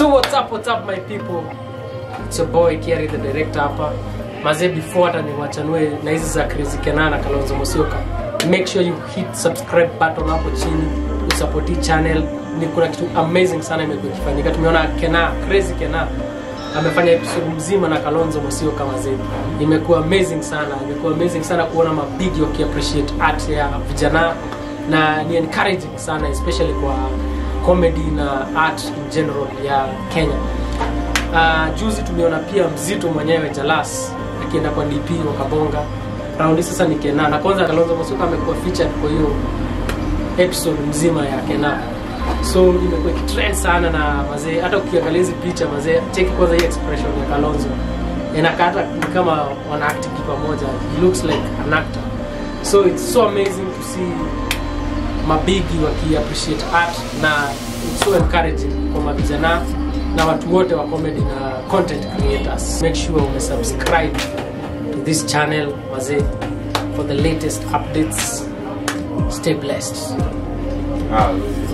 So what's up, what's up my people? It's your boy Kiari the director hapa. Mazee before hata niwachanue na hizi za Crazy Kenana na Kalonzo Musyoka. Make sure you hit subscribe button hapo chini, usupport hii channel. Ni kuna kitu amazing sana imekuwa ikifanyika. Tumeona Kena, Crazy Kena amefanya episode mzima na Kalonzo Musyoka mazee. Imekuwa amazing sana. Imekuwa amazing sana kuona mabigi waki appreciate art ya vijana na ni encouraging sana especially kwa comedy na art in general ya Kenya. Uh, juzi tumeona pia mzito mwenyewe Jalas akienda kwa DP wakabonga. Raundi sasa ni Kena na kwanza Kalonzo Musyoka amekuwa featured kwa hiyo episode mzima ya Kena. So imekuwa ikitrend sana na mazee, hata ukiangalia hizi picha mazee, cheki kwanza hii expression ya Kalonzo inakaa hata ni kama wana act pamoja. He looks like an actor. So it's so amazing to see mabigi waki appreciate art na it's so encouraging kwa mavijana na watu wote wa comedy na content creators make sure umesubscribe to this channel wazee for the latest updates stay blessed Ah,